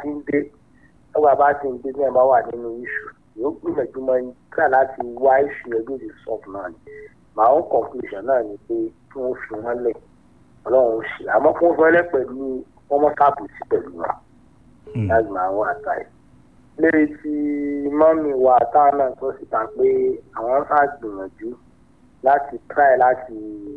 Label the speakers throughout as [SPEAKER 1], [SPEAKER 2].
[SPEAKER 1] ti ń dé tọ́gbà bá ti ń dé ní ẹ̀ bá wà nínú iṣu yóò gbìyànjú mọ́ ní kíá láti wá iṣu ẹgbẹ́ òdì sọ́ọ̀fù náà ni my own conclusion náà ni pé kí wọ́n fi wọ́n lẹ̀ ọlọ́run ó ṣe àmọ́ kí wọ́n fi wọ́n lẹ̀ pẹ̀lú wọ́n mọ́ sáàbù sí pẹ̀lú wa láti máa wọ́n àtàyè lérí tí mọ́mì wa táwọn náà sọ síta pé àwọn sá gbìyànjú láti try láti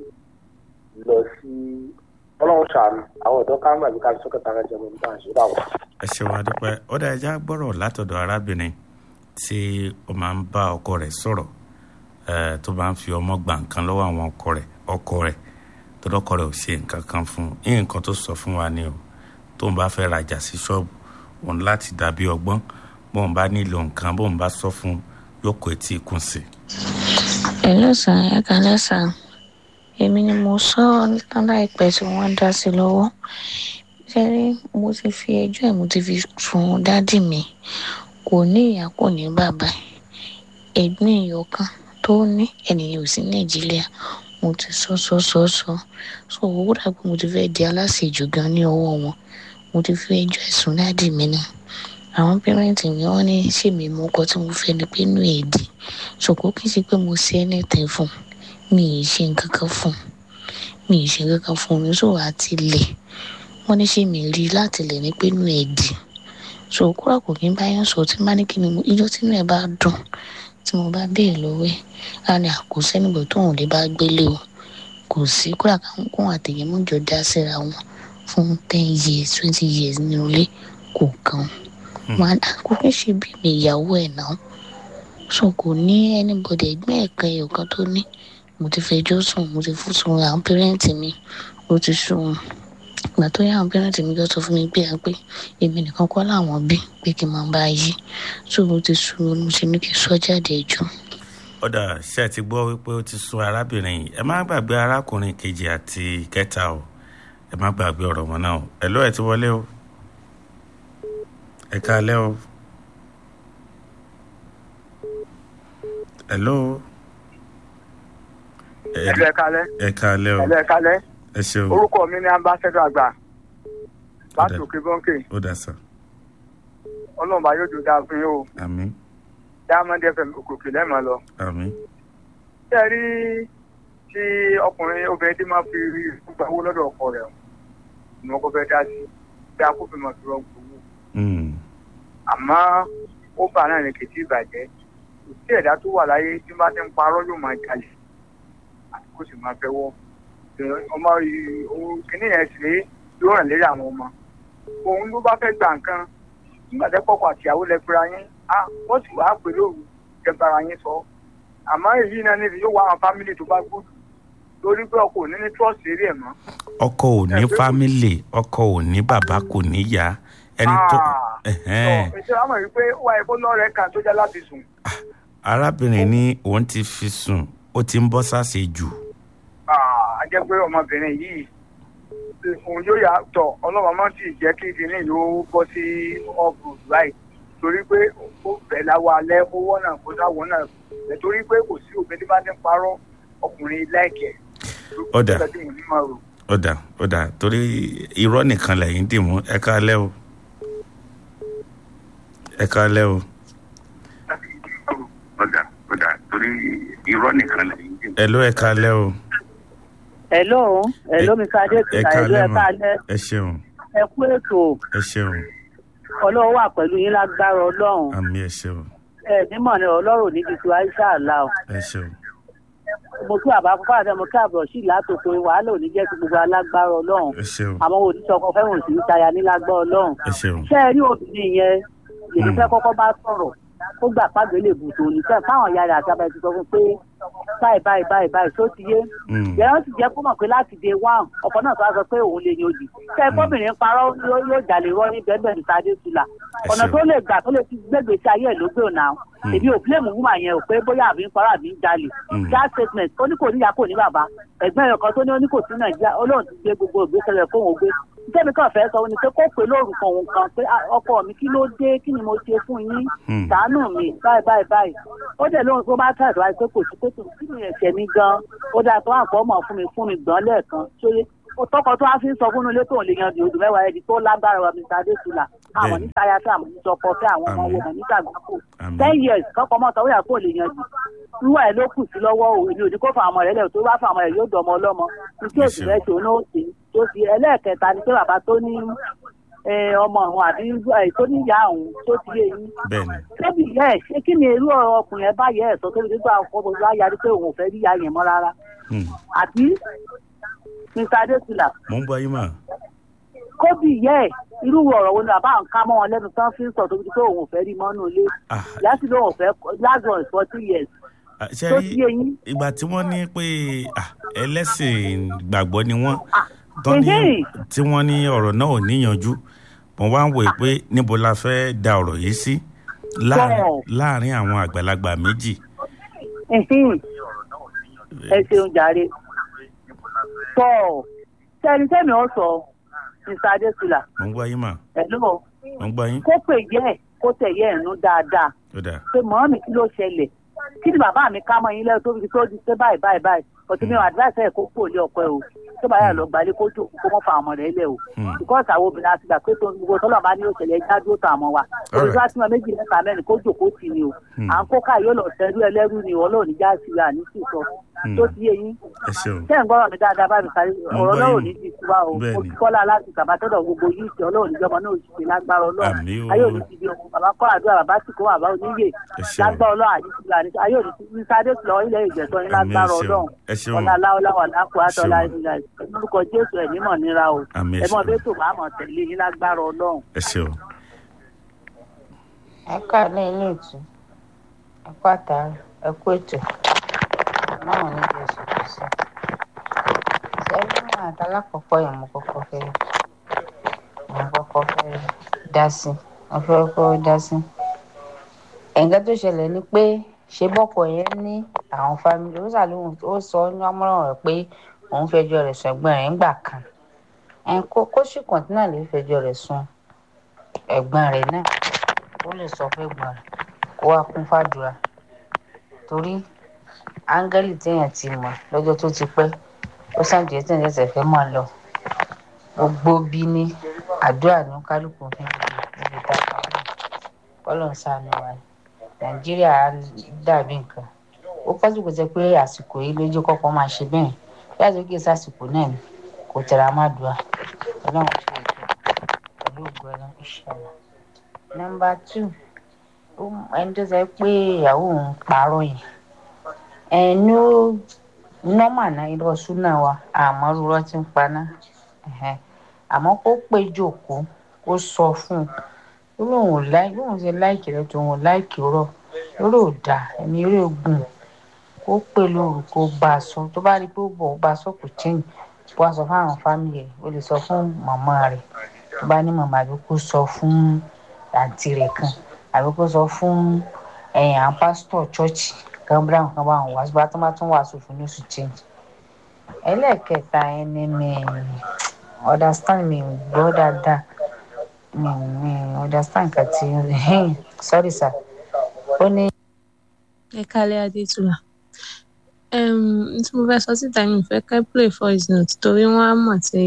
[SPEAKER 1] lọ sí ọlọ́run ṣàánú àwọn ọ̀dọ́ ká ń gbàgbé ká fi sọ́kẹ́ta rẹ̀ jẹ́ mọ́ nípa àṣírí àwọn.
[SPEAKER 2] ẹ ṣe wá dúpẹ́ ó dá ẹja gbọ́rọ̀ látọ̀dọ̀ arábìnrin tí ó máa ń bá ọkọ rẹ̀ sọ̀rọ̀ eh, tó bá ń fi ọmọ gbà nǹkan lọ́wọ́ àwọn ọkọ rẹ̀ ọkọ rẹ̀ tó lọ́kọ rẹ̀ ò ṣe nǹkan kan fún un nǹkan tó sọ fún wa ni o tó ń bá fẹ́ rajà sí ṣọ́ọ̀bù òun láti dàbí ọgbọ́n bóun bá nílò nǹkan bóun bá sọ fún un yóò kó etí ikùn sí i.
[SPEAKER 3] Hello sir, ẹ kálẹ́ sir. Èmi ni mo sọ tán láìpẹ́ tí wọ́n dá sí lọ́wọ́. Ṣẹ́rí mo ti fi ẹjọ́ ẹ̀ mo ti fi sun dádì mi. Kò ní ìyá kò ní bàbá. Ẹ̀gbọ́n èèyàn kan tó ní ènìyàn ò sí Nàìjíríà. Mo ti sọ sọ sọ sọ. So owó dàgbà mo ti fẹ́ di aláṣejù gan ní ọwọ́ wọn. Mo ti fi ẹjọ́ ẹ̀ sun dádì mi náà. Àwọn pẹ́rẹ́ǹtì mi wọ́n ní ṣèmi mo kọ́ tí mo fẹ́ ni pé inú èdè ṣòkó kì í ṣe pé mo ṣe anything fún un mi ì ṣe nǹkan kan fún un mi ì ṣe nǹkan kan fún un so àti lẹ̀ wọ́n ní ṣé mi rí i láti lẹ̀ ní pé inú ẹ̀ dì so kúrò kò kí n bá yẹn sọ tí má ní kí ni mo ijó tí inú ẹ̀ bá dùn tí mo bá béèrè lọ́wọ́ ẹ̀ á ní àkóso ẹnìbọ̀ tó òun lè bá gbélé o kò sí kúrò káwọn kóhun àtẹ̀yẹ mọ́jọ dá síra wọn fún ten years twenty years nínú ilé kò kàn wọn àkókò ṣe bí mi ìyàwó ẹ̀ náà so kò ní anybody ẹgbẹ́ ẹ̀ka ẹ̀yọ̀ kan tó ní mo ti fẹjọ́ sùn mo ti fún sun àwọn pẹ́rẹ́ǹtì mi mo ti sùn ìgbà tó yá àwọn pẹ́rẹ́ǹtì mi lọ sọ fún mi pé à pé èmi nìkan kọ́ làwọn bí pé kí n máa bá a yí so mo ti sùn mo ti ní kí n sọ jáde ẹjọ́.
[SPEAKER 2] ọ̀dà ṣé ẹ ti gbọ́ wípé ó ti sún arábìnrin yìí ẹ má gbàgbé arákùnrin kejì àti kẹta o ẹ má gbàgbé ọ̀rọ̀ wọn náà o ẹ ló ẹ ti wọlé o ẹ káalẹ́ o. hello. ẹ
[SPEAKER 4] ẹlẹ́ kalẹ́
[SPEAKER 2] ẹ káalẹ́ o
[SPEAKER 4] ẹlẹ́ kalẹ́
[SPEAKER 2] ẹ ṣeun
[SPEAKER 4] orúkọ mi ni ambassador àgbà láti òkè bọ́ńkè
[SPEAKER 2] ó dà sá
[SPEAKER 4] ọlọ́mọba yóò dùn dáa fún yín o
[SPEAKER 2] àmín
[SPEAKER 4] diamond fm òkòkè lẹ́ẹ̀mọ́ lọ.
[SPEAKER 2] àmín
[SPEAKER 4] ṣé ẹ rí tí ọkùnrin obìnrin tí máa fi gba owó lọ́dọ̀ ọkọ rẹ̀ ni wọ́n kọ́ fẹ́ dá sí bí akófin máa fi rọ́gbò owó
[SPEAKER 2] Mm,
[SPEAKER 4] àmọ́ ó bà náà ní kìtì ìbàjẹ́ kò sí ẹ̀dá tó wà láyé tí bá ti ń parọ́ yóò máa jalè àti kó sì máa fẹ́wọ́ ọmọ yìí òun kìíní yẹn sì rèé yóò ràn lérí àwọn ọmọ òun ló bá fẹ́ gba nǹkan nígbà tẹ́ kọ́kọ́ àtìyàwó lẹ pera yín á wọ́n sì wá pè lóru kẹ bára yín sọ àmọ́ èyí náà níbi yóò wá àwọn fámìlì tó bá gbòdù lórí pé ọkọ ò ní ní trọ́ọ̀sì eré ẹ̀ mọ́.
[SPEAKER 2] ọkọ ò ní fámìlì ọkọ ò ní bàbá kò ní ìyá ẹni tó ẹhẹ́n.
[SPEAKER 4] ṣe wàá mọ̀ wípé ó wáyé kó lọ́ọ̀rẹ́ kan tó jẹ́ láti sùn.
[SPEAKER 2] arábìnrin ní òun ti fi sùn ó ti ń bọ́ sáṣe jù
[SPEAKER 4] a jẹ́ pé ọmọbìnrin yìí òun yóò yà tọ̀ ọlọ́run máa ti jẹ́ kí kinní yóò bọ́ sí ọ̀bù láì torí pé ó fẹ́ láwọ alẹ́ ó wọ́nà kó sáwọ́ náà ẹ̀ torí pé kò sí òbí tí bá ti ń parọ́ ọkùnrin láìkẹ́.
[SPEAKER 2] Ọ̀dà.
[SPEAKER 4] Ó ní máa rò.
[SPEAKER 2] ọ̀dà ọ̀dà torí irọ́ nìkan lẹ́yìn dì mú ẹ káalẹ́ o ẹ káalẹ́ o
[SPEAKER 5] ọ̀dà ọ̀dà torí irọ́ nìkan lẹ́yìn dì mú.
[SPEAKER 2] ẹ ló ẹ káalẹ́ o
[SPEAKER 6] hello hello mi ká dé
[SPEAKER 2] ẹ
[SPEAKER 6] tuta hello
[SPEAKER 2] káalẹ́
[SPEAKER 6] ẹ
[SPEAKER 2] mọ̀
[SPEAKER 6] káalẹ́
[SPEAKER 2] ẹ ṣeun
[SPEAKER 6] ẹ kú ètò
[SPEAKER 2] ẹ ṣeun
[SPEAKER 6] ọlọ́run wà pẹ̀lú yín lágbára ọlọ́run
[SPEAKER 2] àmì ẹ ṣeun
[SPEAKER 6] ẹ nímọ̀ ni ọlọ́run ní ti tu aisha àlá o
[SPEAKER 2] ẹ ṣeun
[SPEAKER 6] mo kí àbá fúnfà àti mo kí àbọ̀ sí látòkò wàhálà ò ní jẹ́ ti gbogbo alágbára ọlọ́run
[SPEAKER 2] ẹ ṣeun
[SPEAKER 6] àwọn òdìsọkọ fẹ́ràn sí ní taya ní lágbára ọlọ́run
[SPEAKER 2] ẹ ṣeun
[SPEAKER 6] ṣé ẹ rí obìnrin yẹn èmi fẹ́ kọ́kọ́ bá sọ̀rọ̀ ó gbà pàgbé lè bù tó ní fẹ́ fáwọn ìyá rẹ̀ àti abẹ́ ti sọ fún pé báyìí báyìí báyìí báyìí tó ti yé
[SPEAKER 2] Mm.
[SPEAKER 6] yẹn sì jẹ́ kó mọ̀ pé láti day one ọkọ náà tó wá sọ pé òun lè ní òdì ṣé kóbìnrin parọ́ yóò yóò jalè rọ́ ní bẹ́ẹ̀ níta dé tula
[SPEAKER 2] Ẹ
[SPEAKER 6] ọ̀nà
[SPEAKER 2] ṣeun.
[SPEAKER 6] tó lè gbà tó lè fi gbégbé sí ayé ẹ̀ ló gbé ònà èmi ò blame woman yẹn ò pé bóyá àbí ń parọ́ àbí ń jalè
[SPEAKER 2] Mm.
[SPEAKER 6] that statement ó ní kò níyà kò ní bàbá ẹ̀gbọ́n ẹ̀yọ̀ kan tó ní ó ní kò sí nàìjíríà olóhùn ti gbé gbogbo ìgbésẹ̀ rẹ̀ fóun gbé tẹ́mi kan fẹ́ sọ ni pé kó pè lórúkọ òun kan pé "Ah, ọkọ mi kí ló dé kí ni mo ṣe fún yín
[SPEAKER 2] Hmm.
[SPEAKER 6] ṣàánú mi báyìí báyìí báyìí ó dẹ̀ lóhun tó bá tàbí wáyé pé kò sí pé tòun kí ni ẹ̀ṣẹ̀ mi gan ó dáa tó àpò ọmọ fún mi fún mi gbọ́n lẹ́ẹ̀kan ṣóyé ó tọkọ tó wá fi ń sọ fún un ilé tóun lè yan di odò mẹ́wàá ẹni tó lágbára wa mr adesina àwọn ní táyà tí àwọn ní sọkọ fẹ́ àwọn ọmọ
[SPEAKER 2] Àmín.
[SPEAKER 6] wọn ní sàgbákò
[SPEAKER 2] Àmín.
[SPEAKER 6] ten years kọ́kọ́ mọ́tò ó yà kó lè yanjú wíwá ẹ̀ ló kù sí lọ́wọ́ o èmi ò ní kó fa àwọn rẹ̀ lẹ̀ tó bá fa àwọn rẹ̀ yóò dọ̀ ọmọ ọlọ́mọ ní tí òsì
[SPEAKER 2] Yes,
[SPEAKER 6] rẹ̀ ṣe òun ó ṣe tó fi ẹlẹ́ẹ̀kẹta ni pé bàbá tó ní eh, ọmọ òun àbí eh, tó ní ìyá òun tó ti yé yín
[SPEAKER 2] bẹ́ẹ̀ ni
[SPEAKER 6] tóbi yẹ ẹ ṣé kí ni irú ọkùnrin ẹ bá yẹ ẹ sọ tóbi nígbà ọkọ bá yarí pé òun ò fẹ́ rí ìyá yẹn mọ́ rárá
[SPEAKER 2] Hmm.
[SPEAKER 6] àbí mr adesina
[SPEAKER 2] mo ń gbọ́ yín mà
[SPEAKER 6] kóbì yẹ ẹ irú ọ̀rọ̀ wo ni bàbá ń ká mọ́ wọn lẹ́nu tán fi ń sọ tóbi pé òun ò fẹ́ rí mọ́nú ilé
[SPEAKER 2] Ah,
[SPEAKER 6] ìyá sì lóun ò fẹ́ last one is forty years
[SPEAKER 2] ah, ṣe
[SPEAKER 6] tó
[SPEAKER 2] rí
[SPEAKER 6] ti yé yín
[SPEAKER 2] ìgbà tí wọ́n ní pé ah, ẹlẹ́sìn gbàgbọ́ ni wọ́n
[SPEAKER 6] Ah,
[SPEAKER 2] tán ní
[SPEAKER 6] mhm.
[SPEAKER 2] tí wọ́n ní ọ̀rọ̀ náà ò níyanjú mo wá ń wòye pé níbo la fẹ́ da ọ̀rọ̀ yìí sí láàrin
[SPEAKER 6] Bẹ́ẹ̀.
[SPEAKER 2] láàrin àwọn àgbàlagbà méjì
[SPEAKER 6] Ẹ̀hìn. ẹ ṣeun jàre tọ́ sẹ́ni sẹ́mi ọ̀ sọ mr adesina
[SPEAKER 2] mo ń gbọ́ yín mà
[SPEAKER 6] ẹ̀lọ́
[SPEAKER 2] mo ń gbọ́ yín
[SPEAKER 6] kó pè yẹ ẹ̀ kó tẹ̀ yẹ ẹ̀ nú dáadáa
[SPEAKER 2] ó dà
[SPEAKER 6] pé mọ́mí kí ló ṣẹlẹ̀ kí ni bàbá mi ká mọ́ yín lẹ́yìn tó fi tó di pé báyìí báyìí báyìí ọtí mi ò advice ẹ̀ kó kú òlé ọkọ ẹ̀ o tó bá yà lọ gbalẹ̀ kó jókòó kó mọ́ fa àwọn rẹ̀ lẹ̀ o
[SPEAKER 2] Hmm.
[SPEAKER 6] because àwọn obìnrin àti ìgbà pé tó ń gbogbo tọ́lọ̀ bá ní òṣèlè ẹja dúró tà mọ́ wa
[SPEAKER 2] Alright.
[SPEAKER 6] òbí wá tí wọn méjì mẹ́ta mẹ́rin kó jókòó tì ní o
[SPEAKER 2] Hmm.
[SPEAKER 6] à ń kó ká yóò lọ sẹ́rú ẹlẹ́rú ni ọlọ́run ní jáàsì rà ní sì sọ
[SPEAKER 2] Hmm.
[SPEAKER 6] tó ti yé yín
[SPEAKER 2] ẹ ṣeun
[SPEAKER 6] tẹ́ ń gbọ́rọ̀ mi dáadáa bá mi sáré
[SPEAKER 2] Mo
[SPEAKER 6] ọ̀rọ̀
[SPEAKER 2] gbọ́
[SPEAKER 6] náà ò
[SPEAKER 2] yín.
[SPEAKER 6] ní ti tiwa o
[SPEAKER 2] Bẹ́ẹ̀ni.
[SPEAKER 6] mo ti kọ́lá láti tàbátọ́dọ̀ gbogbo yìí tí ọlọ́run níjọba náà ò sì ṣe lágbára ọlọ́run
[SPEAKER 2] Àmín o.
[SPEAKER 6] ayé òní ti di ohun bàbá kọ́ àdúrà bàbá sì kó bàbá oníyè
[SPEAKER 2] ẹ ṣeun
[SPEAKER 6] lágbára ọlọ́run àdìsílẹ̀ àdìsílẹ̀ ayé òní ti ní sáré lọ ilẹ̀ ìjẹ̀sọ́ ní
[SPEAKER 2] Àmín, ẹ
[SPEAKER 6] lágbára
[SPEAKER 2] ṣeun.
[SPEAKER 6] ọlọ́run
[SPEAKER 2] ẹ ṣeun
[SPEAKER 6] ọ̀la aláwọ̀láwà lápò àtọ́lá
[SPEAKER 2] Ṣeun.
[SPEAKER 6] ìdílé lórúkọ jésù ẹ̀ nímọ̀ níra o
[SPEAKER 2] Àmín, ẹ
[SPEAKER 6] ẹ mọ̀
[SPEAKER 2] ṣeun.
[SPEAKER 6] bẹ́ẹ̀ tó bá mọ̀ tẹ̀lé yín lágbára ọlọ́run.
[SPEAKER 2] ẹ ṣeun
[SPEAKER 7] ẹ káàlẹ́ ilé ètò ẹ kú àtàrà ẹ kú ètò náà ní jésù kristu sẹ́yìn àtàlákọ̀ọ́kọ́ yẹn mo kọ́kọ́ fẹ́ mo kọ́kọ́ fẹ́ dá sí mo fẹ́ kọ́ dá sí. ẹ̀ǹkan tó ṣẹlẹ̀ ni pé ṣé bọ́kọ̀ yẹn ní àwọn fámìlì ó ṣàlùwọ̀n ó sọ ní ọmọràn rẹ̀ pé òun fẹjọ́ rẹ̀ sùn ẹ̀gbọ́n rẹ̀ ńgbà kan ẹ̀ kó kó sì kọ̀ǹtínà lè fẹjọ́ rẹ̀ sùn ẹ̀gbọ́n rẹ̀ náà ó lè sọ fún ẹ̀gbọ́n rẹ̀ kó wá kún fàdúrà torí áńgẹ́lì téèyàn ti mọ̀ lọ́jọ́ tó ti pẹ́ ó sàǹdíyẹ tí èèyàn ṣẹ̀ṣẹ̀ fẹ́ máa lọ gbogbo bí ní àdúrà ní kálukú fi ń gbé níbi tá a bá wà kọ́lọ̀ ń sànù wa ni nàìjíríà dàbí nǹkan ó pọ́sù kò jẹ́ pé àsìkò yìí lójú kọ́kọ́ máa ṣe bẹ́ẹ̀ bí àsìkò kìí sàsìkò náà ni kò tẹ̀ra má dùn à ọlọ́run ṣe ètò pẹ̀lú ògùn ẹ̀rọ ìṣẹ̀lẹ̀ nọmba two ó- ẹni tó sọ pé ìyàwó òun parọ́ yìí ẹnu nọ́mà náà irọ́ súnà wa àmọ́ rúrọ́ ti ń paná ẹ̀hẹ́n. àmọ́ kó pé jòkó kó sọ fún un ó lóun ò láì lóun ṣe láìkì rẹ tó òun ò láìkì rọ lórí ò dà ẹni eré ogun kó pè lóru kó bá a sọ tó bá rí i pé ó bọ̀ ó bá a sọ kò tíyìn bó a sọ fún àwọn fámìlì ẹ̀ ó lè sọ fún màmá rẹ̀ tó bá ní màmá àbí kó sọ fún àǹtí rẹ̀ kan àbí kó sọ fún ẹ̀yìn àwọn pásítọ̀ chọ́ọ̀chì kan brown kan bá wọn wá síbi tó bá tún wàásù fún ní oṣù change. ẹlẹ́ẹ̀kẹta ẹni mi understand mi gbọ́ dáadáa mi mi understand nǹkan tí sorry sir ó ní.
[SPEAKER 8] ẹ kálẹ̀ adétúlà um, tí mo fẹ́ sọ síta mi ò fẹ́ kẹ́ play voice note torí wọ́n á mọ̀ tí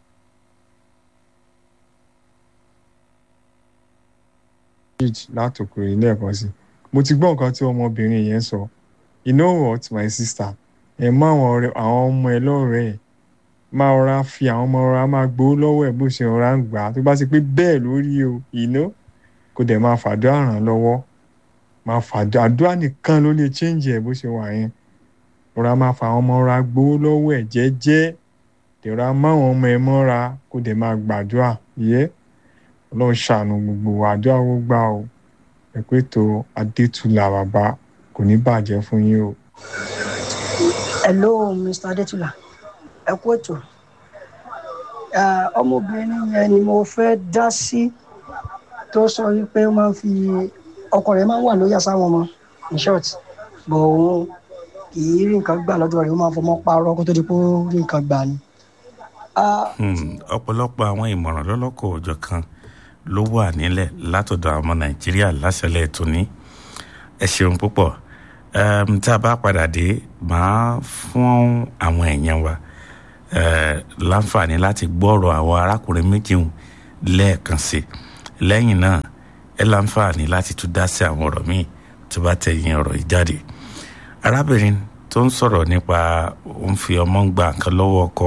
[SPEAKER 9] page látòkèrè lẹ́ẹ̀kan sí mo ti gbọ́ nǹkan tí ọmọbìnrin yẹn sọ you know what my sister ẹ mọ àwọn ọ̀rẹ́ àwọn ọmọ ẹ lọ́rẹ̀ẹ́ ẹ̀ máa rọra fi àwọn ọmọ rọra máa gbowó lọ́wọ́ ẹ̀ bó ṣe rọra ń gbà á tó bá ti pé bẹ́ẹ̀ lórí o you know kò dẹ̀ máa fàdúrà ràn án lọ́wọ́ máa fàdúrà àdúrà nìkan ló lè change ẹ̀ bó ṣe wà yẹn rọra máa fa àwọn ọmọ rọra gbowó lọ́wọ́ ẹ̀ jẹ́jẹ́ dẹ̀ rọra má àwọn ọmọ ẹ mọ́ra kó dẹ̀ máa gbàdúrà yẹ́ ọlọ́run ṣàánú gbogbo wa àdúrà ó gbà o ẹ pé tó adétúlà bàbá kò ní bàjẹ́ fún yín o.
[SPEAKER 10] hello mr adetula ẹ kú ètò Eh, ọmọbìnrin yẹn ni mo fẹ́ dá sí tó sọ wípé ó máa ń fi ọkọ rẹ̀ máa ń wà lóyà sáwọn ọmọ in short bọ̀ òun kì í rí nǹkan gbà lọ́dọ̀ rẹ̀ ó máa ń fọmọ́ parọ́ kó tó di pé ó rí nǹkan gbà ni. Ah,
[SPEAKER 2] Hmm, ọ̀pọ̀lọpọ̀ àwọn ìmọ̀ràn lọ́lọ́kọ̀ òjọ̀ kan ló wà nílẹ̀ látọ̀dọ̀ àwọn ọmọ nàìjíríà láṣẹlẹ̀ tóní ẹ ṣeun púpọ̀ um, tá a bá padà dé màá fún àwọn èèyàn wa uh, láǹfààní láti gbọ́rọ̀ àwọn arákùnrin méjì hùn lẹ́ẹ̀kan sí lẹ́yìn náà ẹ láǹfààní láti tún dá sí àwọn ọ̀rọ̀ míì tó bá tẹ̀yìn ọ̀rọ̀ yìí jáde arábìnrin tó ń sọ̀rọ̀ nípa òun fi ọmọ ń gba nǹkan lọ́wọ́ ọkọ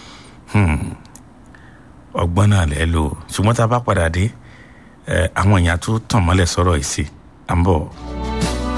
[SPEAKER 2] ọgbọ́n náà lẹ́ lò ṣùgbọ́n tá a bá padà dé àwọn èèyàn tó tàn mọ́lẹ̀ sọ̀rọ̀ yìí sí à ń bọ̀.